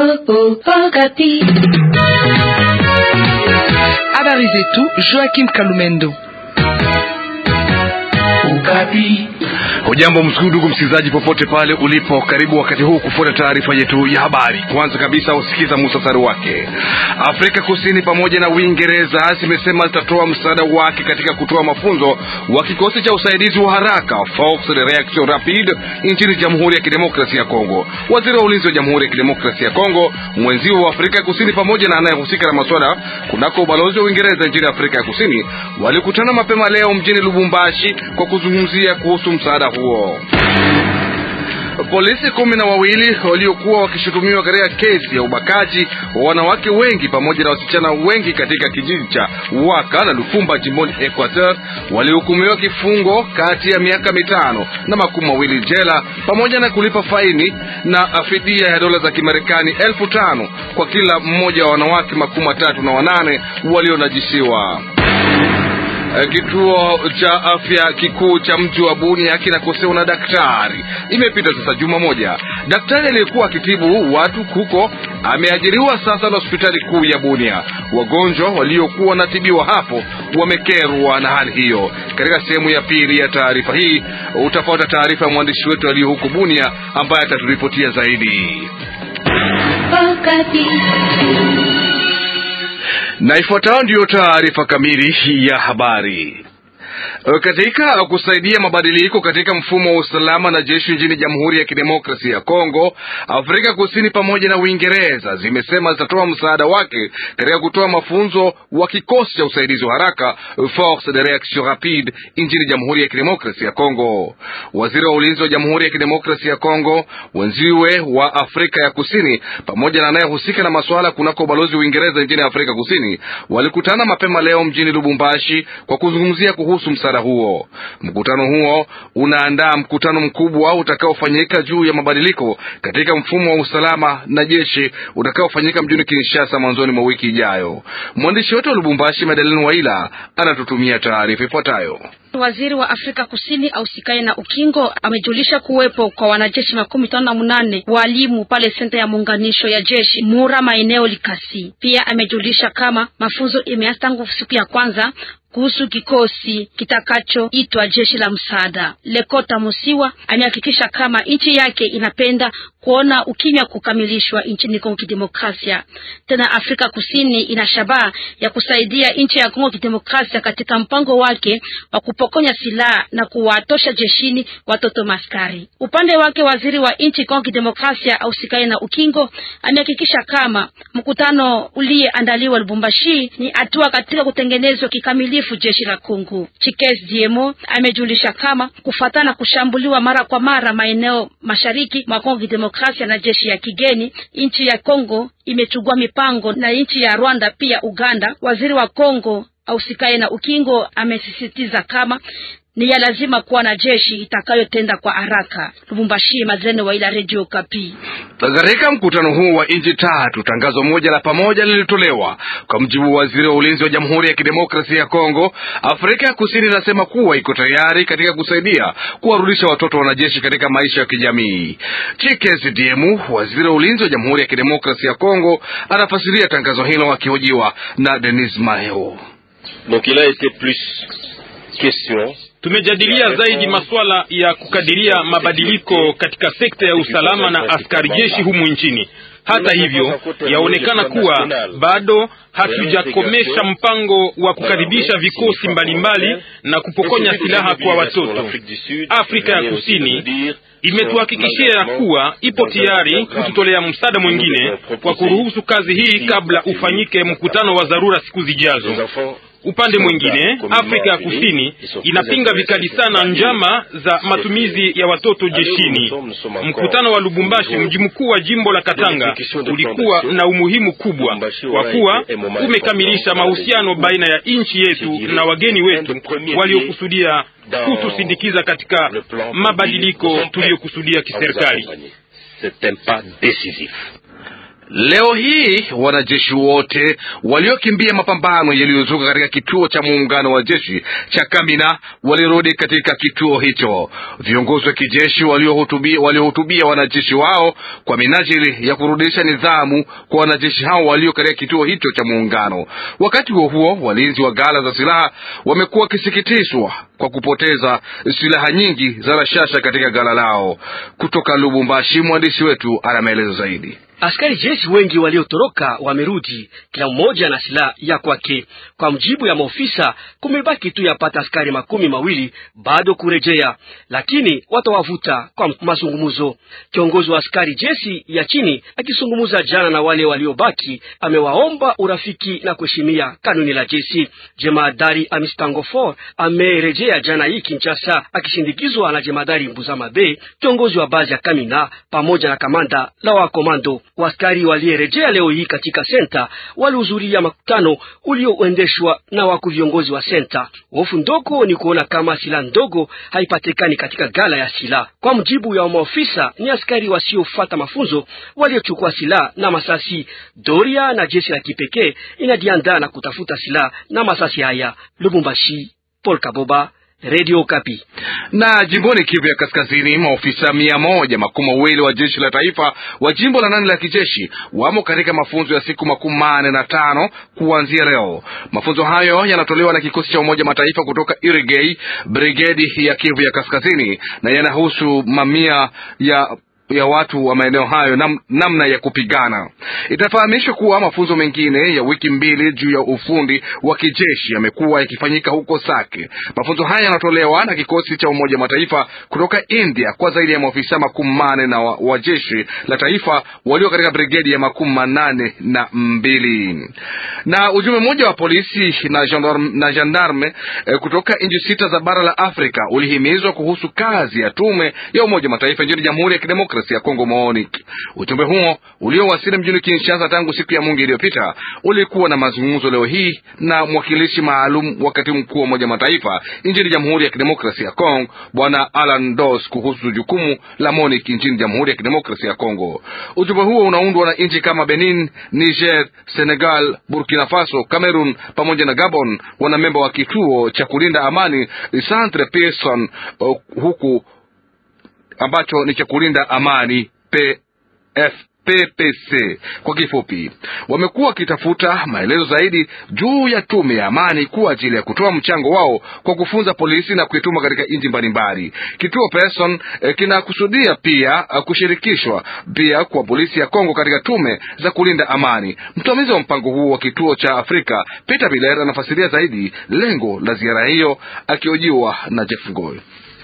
Habari zetu Joachim Kalumendo. Ukapi. Hujambo ndugu msikilizaji, popote pale ulipo, karibu wakati huu kufuata taarifa yetu ya habari. Kwanza kabisa usikiza muhtasari wake. Afrika Kusini pamoja na Uingereza zimesema zitatoa msaada wake katika kutoa mafunzo wa kikosi cha usaidizi wa haraka Force de Reaction Rapide nchini Jamhuri ya Kidemokrasia ya Kongo. Waziri wa ulinzi wa Jamhuri ya Kidemokrasia ya Kongo, mwenzio wa Afrika Kusini pamoja na anayehusika na masuala kunako ubalozi wa Uingereza nchini Afrika ya Kusini walikutana mapema leo mjini Lubumbashi kwa kuzungumzia kuhusu msaada huo. Polisi kumi na wawili waliokuwa wakishutumiwa katika kesi ya ubakaji wa wanawake wengi pamoja na wasichana wengi katika kijiji cha Waka na Lufumba jimboni Equateur walihukumiwa kifungo kati ya miaka mitano na makumi mawili jela pamoja na kulipa faini na fidia ya dola za Kimarekani elfu tano kwa kila mmoja wa wanawake makumi matatu na wanane walionajisiwa. Kituo cha afya kikuu cha mji wa Bunia kinakosewa na daktari. Imepita sasa juma moja. Daktari aliyekuwa akitibu watu huko ameajiriwa sasa na hospitali kuu ya Bunia. Wagonjwa waliokuwa wanatibiwa hapo wamekerwa na hali hiyo. Katika sehemu ya pili ya taarifa hii utapata taarifa ya mwandishi wetu aliyo huko Bunia ambaye ataturipotia zaidi. Na ifuatayo ndiyo taarifa kamili ya habari. Katika kusaidia mabadiliko katika mfumo wa usalama na jeshi nchini Jamhuri ya Kidemokrasia ya Kongo, Afrika Kusini pamoja na Uingereza zimesema zitatoa msaada wake katika kutoa mafunzo wa kikosi cha usaidizi wa haraka Force de Reaction Rapide nchini Jamhuri ya Kidemokrasia ya Kongo. Waziri wa ulinzi wa Jamhuri ya Kidemokrasia ya Kongo, wenziwe wa Afrika ya Kusini pamoja na anayehusika na masuala kunako ubalozi wa Uingereza nchini Afrika Kusini walikutana mapema leo mjini Lubumbashi kwa kuzungumzia kuhusu msaada huo. Mkutano huo unaandaa mkutano mkubwa utakaofanyika juu ya mabadiliko katika mfumo wa usalama na jeshi utakaofanyika mjini Kinshasa mwanzoni mwa wiki ijayo. Mwandishi wetu wa Lubumbashi, Madeleine Waila, anatutumia taarifa ifuatayo. Waziri wa Afrika Kusini ausikaye na ukingo amejulisha kuwepo kwa wanajeshi makumi tano na munane walimu pale senta ya muunganisho ya jeshi Mura maeneo Likasi. Pia amejulisha kama mafunzo imeanza tangu siku ya kwanza kuhusu kikosi kitakachoitwa jeshi la msaada. Lekota Musiwa amehakikisha kama nchi yake inapenda kuona ukimya kukamilishwa nchini Kongo Kidemokrasia. Tena Afrika Kusini ina shabaha ya kusaidia nchi ya Kongo Kidemokrasia katika mpango wake wa kupokonya silaha na kuwatosha jeshini watoto maskari. Upande wake, waziri wa nchi Kongo Kidemokrasia ausikaye na ukingo amehakikisha kama mkutano uliyeandaliwa Lubumbashi ni hatua katika kutengenezwa kikamilifu jeshi la Kongo. Chikes Diemo amejulisha kama kufatana kushambuliwa mara kwa mara maeneo mashariki mwa Kongo Kidemokrasia na jeshi ya kigeni, nchi ya Kongo imechukua mipango na nchi ya Rwanda pia Uganda. Waziri wa Kongo ausikaye na ukingo amesisitiza kama ni ya lazima kuwa na jeshi itakayotenda kwa haraka. Lubumbashi, Mazene wa ila Radio Kapi. Katika mkutano huu wa nchi tatu, tangazo moja la pamoja lilitolewa. Kwa mjibu wa waziri wa ulinzi wa Jamhuri ya Kidemokrasia ya Kongo, Afrika ya Kusini inasema kuwa iko tayari katika kusaidia kuwarudisha watoto wanajeshi katika maisha ya kijamii. Chikezi Diemu, waziri wa ulinzi wa Jamhuri ya Kidemokrasia ya Kongo, anafasiria tangazo hilo akihojiwa na Denis Maheo. Donc il a été plus question Tumejadilia zaidi masuala ya kukadiria mabadiliko katika sekta ya usalama na askari jeshi humu nchini. Hata hivyo, yaonekana kuwa bado hatujakomesha mpango wa kukaribisha vikosi mbalimbali na kupokonya silaha kwa watoto. Afrika ya Kusini imetuhakikishia ya kuwa ipo tayari kututolea msaada mwingine kwa kuruhusu kazi hii kabla ufanyike mkutano wa dharura siku zijazo. Upande mwingine, Afrika ya Kusini inapinga vikali sana njama za matumizi ya watoto jeshini. Mkutano wa Lubumbashi, mji mkuu wa jimbo la Katanga, ulikuwa na umuhimu kubwa kwa kuwa umekamilisha mahusiano baina ya nchi yetu na wageni wetu waliokusudia kutusindikiza katika mabadiliko tuliyokusudia kiserikali. Leo hii wanajeshi wote waliokimbia mapambano yaliyozuka katika kituo cha muungano wa jeshi cha Kamina walirudi katika kituo hicho. Viongozi wa kijeshi waliohutubia waliohutubia wanajeshi wao kwa minajili ya kurudisha nidhamu kwa wanajeshi hao walio katika kituo hicho cha muungano. Wakati huo huo, walinzi wa ghala za silaha wamekuwa wakisikitishwa kwa kupoteza silaha nyingi za rashasha katika ghala lao. Kutoka Lubumbashi, mwandishi wetu ana maelezo zaidi. Askari jeshi wengi waliotoroka wamerudi, kila mmoja na silaha ya kwake. Kwa mjibu ya maofisa, kumebaki tu yapata askari makumi mawili bado kurejea, lakini watawavuta kwa mazungumzo. Kiongozi wa askari jeshi ya chini akizungumza jana na wale waliobaki, amewaomba urafiki na kuheshimia kanuni la jeshi. Jemadari Amistangofor amerejea jana hii Kinshasa akishindikizwa na jemadari Mbuzamabe, kiongozi wa bazi ya Kamina pamoja na kamanda la wakomando. Waskari walierejea leo hii katika senta walihudhuria makutano ulioendeshwa na wakuu viongozi wa senta. Hofu ndogo ni kuona kama silaha ndogo haipatikani katika gala ya silaha. Kwa mjibu ya maofisa, ni askari wasiofata mafunzo waliochukua silaha na masasi. Doria na jeshi la kipekee inajiandaa na kutafuta silaha na masasi haya. Lubumbashi, Paul Kaboba, Radio Kapi. Na jimboni Kivu ya Kaskazini, maofisa mia moja makumi mawili wa jeshi la taifa wa jimbo la nane la kijeshi wamo katika mafunzo ya siku makumi manne na tano kuanzia leo. Mafunzo hayo yanatolewa na kikosi cha Umoja Mataifa kutoka Irigei, brigedi ya Kivu ya Kaskazini, na yanahusu mamia ya ya watu wa maeneo hayo nam, namna ya kupigana. Itafahamishwa kuwa mafunzo mengine ya wiki mbili juu ya ufundi wa kijeshi yamekuwa yakifanyika huko Sake. Mafunzo haya yanatolewa na kikosi cha Umoja Mataifa kutoka India kwa zaidi ya maofisa makumi mane na wa, wa jeshi la taifa walio katika brigedi ya makumi manane na mbili. Na ujumbe mmoja wa polisi na gendarme, na gendarme eh, kutoka nchi sita za bara la Afrika ulihimizwa kuhusu kazi ya tume ya Umoja Mataifa nchini Jamhuri ya Kidemokrasia ya Kongo MONUC. Ujumbe huo uliowasili mjini Kinshasa tangu siku ya Mungu iliyopita ulikuwa na mazungumzo leo hii na mwakilishi maalum wa katibu mkuu wa Umoja Mataifa nchini Jamhuri ya Kidemokrasia ya Kongo Bwana Alan Dos kuhusu jukumu la MONUC nchini Jamhuri ya Kidemokrasia ya Kongo. Ujumbe huo unaundwa na nchi kama Benin, Niger, Senegal, Burkina Faso, Cameroon pamoja na Gabon, wanamemba wa kituo cha kulinda amani Centre Pearson, uh, huku ambacho ni cha kulinda amani PF PPC kwa kifupi, wamekuwa wakitafuta maelezo zaidi juu ya tume ya amani kwa ajili ya kutoa mchango wao kwa kufunza polisi na kuituma katika nchi mbalimbali. Kituo Person eh, kinakusudia pia uh, kushirikishwa pia kwa polisi ya Kongo katika tume za kulinda amani. Msimamizi wa mpango huo wa kituo cha Afrika Peter Biller anafasiria zaidi lengo la ziara hiyo akiojiwa na Jeff Ngoy.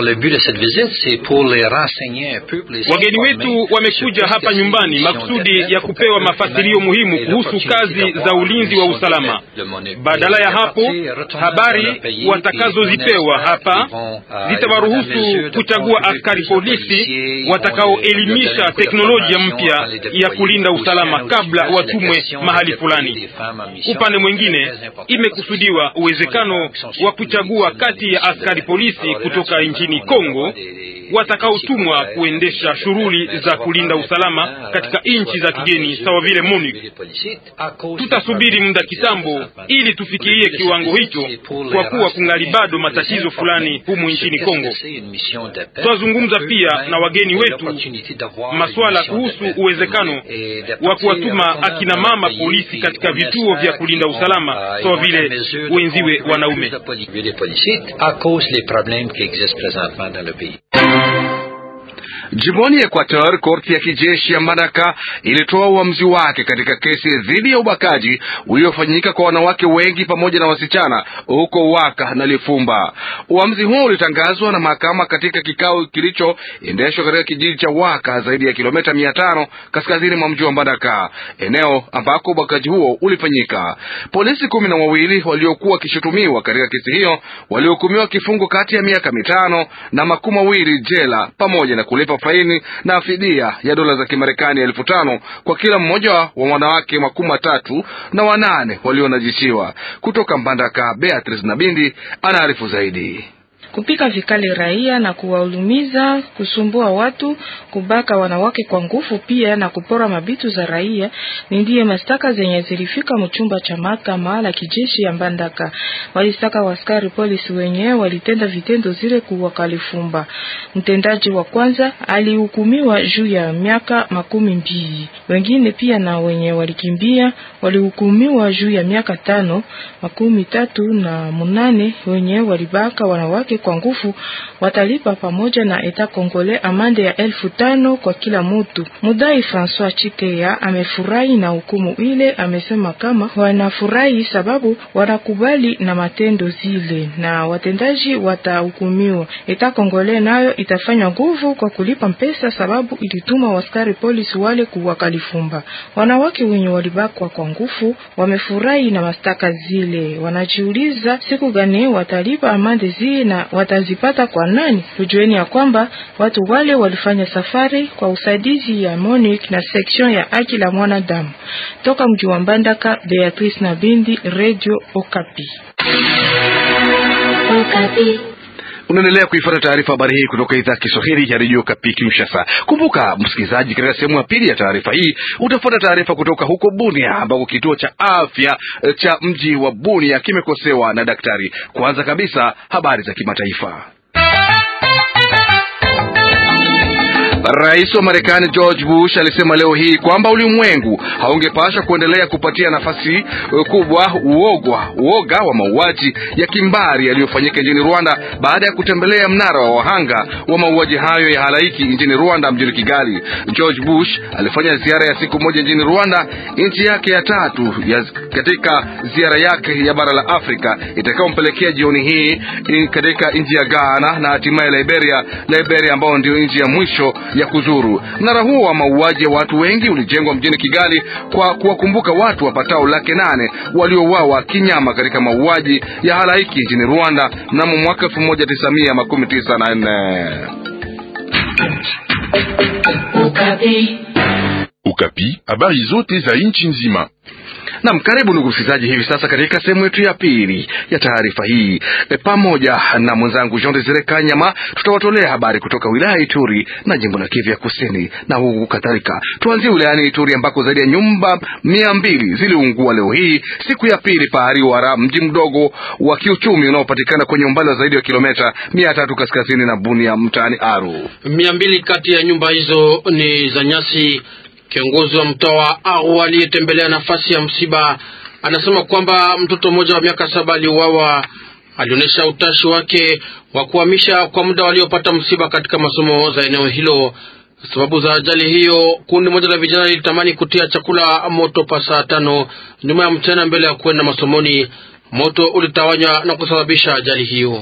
Wageni wetu wamekuja hapa nyumbani makusudi ya kupewa mafasirio muhimu kuhusu kazi za ulinzi wa usalama. Badala ya hapo, habari watakazozipewa hapa zitawaruhusu kuchagua askari polisi watakaoelimisha teknolojia mpya ya kulinda usalama kabla watumwe mahali fulani. Upande mwingine, imekusudiwa uwezekano wa kuchagua kati ya askari polisi kutoka nchi ni Kongo watakaotumwa kuendesha shughuli za kulinda usalama katika nchi za kigeni sawa vile MONUC. Tutasubiri muda kitambo ili tufikirie kiwango hicho, kwa kuwa kungali bado matatizo fulani humu nchini Kongo. Tutazungumza pia na wageni wetu masuala kuhusu uwezekano wa kuwatuma akina mama polisi katika vituo vya kulinda usalama sawa vile wenziwe wanaume. Jimboni Equateur, korti ya kijeshi ya Madaka ilitoa uamuzi wake katika kesi dhidi ya ubakaji uliofanyika kwa wanawake wengi pamoja na wasichana huko Waka na Lifumba. Uamuzi huo ulitangazwa na mahakama katika kikao kilichoendeshwa katika kijiji cha Waka, zaidi ya kilomita mia tano kaskazini mwa mji wa Madaka, eneo ambako ubakaji huo ulifanyika. Polisi kumi na wawili waliokuwa wakishutumiwa katika kesi hiyo walihukumiwa kifungo kati ya miaka mitano na makumi mawili jela pamoja na kulipa faini na fidia ya dola za Kimarekani elfu tano kwa kila mmoja wa wanawake makumi matatu na wanane walionajishiwa. Kutoka Mbandaka, Beatrice Nabindi anaarifu zaidi. kupika vikali raia na kuwaulumiza, kusumbua watu, kubaka wanawake kwa nguvu, pia na kupora mabitu za raia ni ndiye mashtaka zenye zilifika mchumba cha mahakama la kijeshi ya Mbandaka. Walistaka waskari polisi wenyewe walitenda vitendo zile kuwa Kalifumba. Mtendaji wa kwanza alihukumiwa juu ya miaka makumi mbili, wengine pia na wenye walikimbia walihukumiwa juu ya miaka tano. Makumi tatu na munane wenye walibaka wanawake kwa nguvu watalipa pamoja na eta kongole amande ya elfu tano kwa kila mutu. Mudai Francois Chikeya amefurahi na hukumu ile, amesema kama wanafurahi sababu wanakubali na matendo zile na watendaji watahukumiwa. Eta kongole nayo itafanya nguvu kwa kulipa mpesa sababu ilituma waskari polisi wale kuwa Kalifumba. Wanawake wenye walibakwa kwa nguvu wamefurahi na mastaka zile, wanajiuliza siku gani watalipa amande zile na watazipata kwa nani? Tujueni ya kwamba watu wale walifanya safari kwa usaidizi ya Monique na section ya haki la mwanadamu toka mji wa Mbandaka. Beatrice na Bindi, Radio Okapi. Okapi. Unaendelea kuifuata taarifa habari hii kutoka idhaa ya Kiswahili ya redio Kapi Kinshasa. Kumbuka msikilizaji, katika sehemu ya pili ya taarifa hii utafuata taarifa kutoka huko Bunia ambako kituo cha afya cha mji wa Bunia kimekosewa na daktari. Kwanza kabisa, habari za kimataifa. Rais wa Marekani George Bush alisema leo hii kwamba ulimwengu haungepasha kuendelea kupatia nafasi kubwa uogwa uoga wa mauaji ya kimbari yaliyofanyika nchini Rwanda baada ya kutembelea mnara wa wahanga wa mauaji hayo ya halaiki nchini Rwanda, mjini Kigali. George Bush alifanya ziara ya siku moja nchini Rwanda, nchi yake ya tatu ya katika ziara yake ya bara la Afrika itakayompelekea jioni hii katika nchi ya Ghana na hatimaye Liberia, Liberia ambayo ndio nchi ya mwisho ya kuzuru. Mnara huo wa mauaji ya watu wengi ulijengwa mjini Kigali kwa kuwakumbuka watu wapatao laki nane waliouawa kinyama katika mauaji ya halaiki nchini Rwanda mnamo mwaka elfu moja tisa mia makumi tisa na nne. Ukapi, habari zote za nchi nzima. Nam, karibu ndugu msikilizaji, hivi sasa katika sehemu yetu ya pili ya taarifa hii e, pamoja na mwenzangu Jean Desire Kanyama tutawatolea habari kutoka wilaya Ituri na jimbo la Kivu ya Kusini na huku kadhalika. Tuanzie wilayani Ituri ambako zaidi ya nyumba mia mbili ziliungua leo hii siku ya pili Pahariwara, mji mdogo wa kiuchumi unaopatikana kwenye umbali wa zaidi wa kilomita mia tatu kaskazini na Bunia mtaani Aru. Mia mbili kati ya nyumba hizo ni za nyasi. Kiongozi wa mtaa wa Aru aliyetembelea nafasi ya msiba anasema kwamba mtoto mmoja wa miaka saba aliuawa. Alionyesha utashi wake wa kuhamisha kwa muda waliopata msiba katika masomo za eneo hilo. Sababu za ajali hiyo, kundi moja la vijana lilitamani kutia chakula moto pa saa tano nyuma ya mchana mbele ya kwenda masomoni. Moto ulitawanywa na kusababisha ajali hiyo.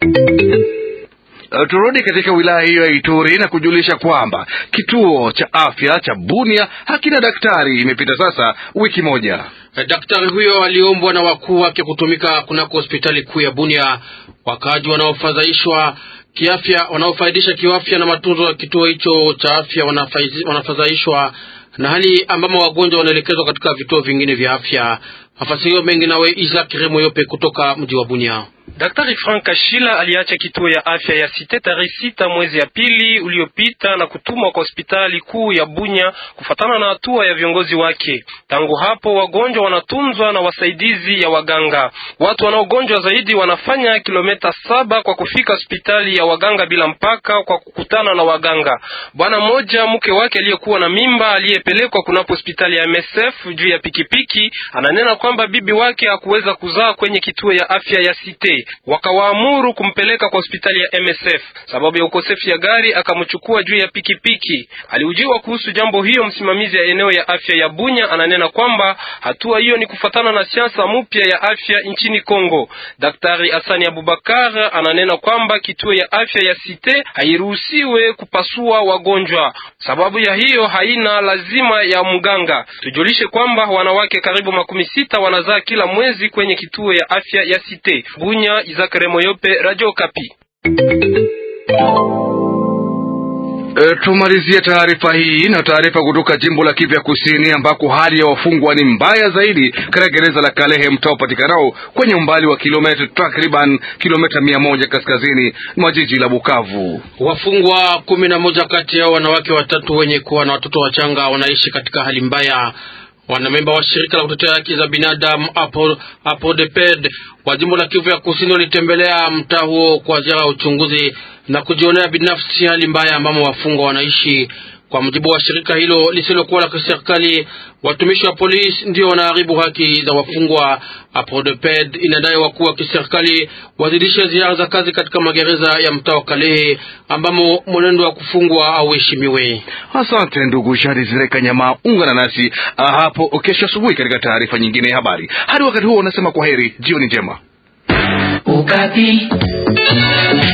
Uh, turudi katika wilaya hiyo ya Ituri na kujulisha kwamba kituo cha afya cha Bunia hakina daktari. Imepita sasa wiki moja. Daktari huyo aliombwa na wakuu wake kutumika kunako hospitali kuu ya Bunia. Wakaaji wanaofadhaishwa kiafya, wanaofaidisha kiafya na matunzo ya kituo hicho cha afya wanafadhaishwa na hali ambamo wagonjwa wanaelekezwa katika vituo vingine vya afya. Mafasirio mengi nawe Isaac Remo Yope kutoka mji wa Bunia. Daktari Frank Kashila aliacha kituo ya afya ya Site tarehe sita mwezi ya pili uliopita na kutumwa kwa hospitali kuu ya Bunya kufatana na hatua ya viongozi wake. Tangu hapo wagonjwa wanatunzwa na wasaidizi ya waganga. Watu wanaogonjwa zaidi wanafanya kilomita saba kwa kufika hospitali ya waganga bila mpaka kwa kukutana na waganga. Bwana mmoja mke wake aliyekuwa na mimba aliyepelekwa kunapo hospitali ya MSF juu ya pikipiki ananena kwamba bibi wake hakuweza kuzaa kwenye kituo ya afya ya Site wakawaamuru kumpeleka kwa hospitali ya MSF sababu ya ukosefu ya gari, akamchukua juu ya pikipiki. Aliujiwa kuhusu jambo hiyo, msimamizi ya eneo ya afya ya Bunya ananena kwamba hatua hiyo ni kufatana na siasa mpya ya afya nchini Kongo. Daktari Asani Abubakar ananena kwamba kituo ya afya ya Site hairuhusiwe kupasua wagonjwa, sababu ya hiyo haina lazima ya mganga. Tujulishe kwamba wanawake karibu makumi sita wanazaa kila mwezi kwenye kituo ya afya ya Site Bunya. Isaac Remoyope, Radio Kapi. E, tumalizie taarifa hii na taarifa kutoka jimbo la Kivu ya Kusini ambako hali ya wafungwa ni mbaya zaidi katika gereza la Kalehe, mtaa upatikanao kwenye umbali wa kilomita takriban kilomita mia moja kaskazini mwa jiji la Bukavu. Wafungwa kumi na moja kati yao wanawake watatu wenye kuwa na watoto wachanga wanaishi katika hali mbaya. Wanamemba wa shirika la kutetea haki za binadamu APODEPED wa jimbo la Kivu ya Kusini walitembelea mtaa huo kwa ziara ya uchunguzi na kujionea binafsi hali mbaya ambamo wafungwa wanaishi. Kwa mujibu wa shirika hilo lisilokuwa la kiserikali, watumishi wa polisi ndio wanaharibu haki za wafungwa. APODEPED inadai wakuu wa kiserikali wazidishe ziara za kazi katika magereza ya mtaa wa Kalehe ambamo mwenendo wa kufungwa hauheshimiwe. Asante ndugu Shari Zireka Nyama, ungana nasi hapo kesho asubuhi katika taarifa nyingine ya habari. Hadi wakati huo unasema kwa heri, jioni njema. Ukapi.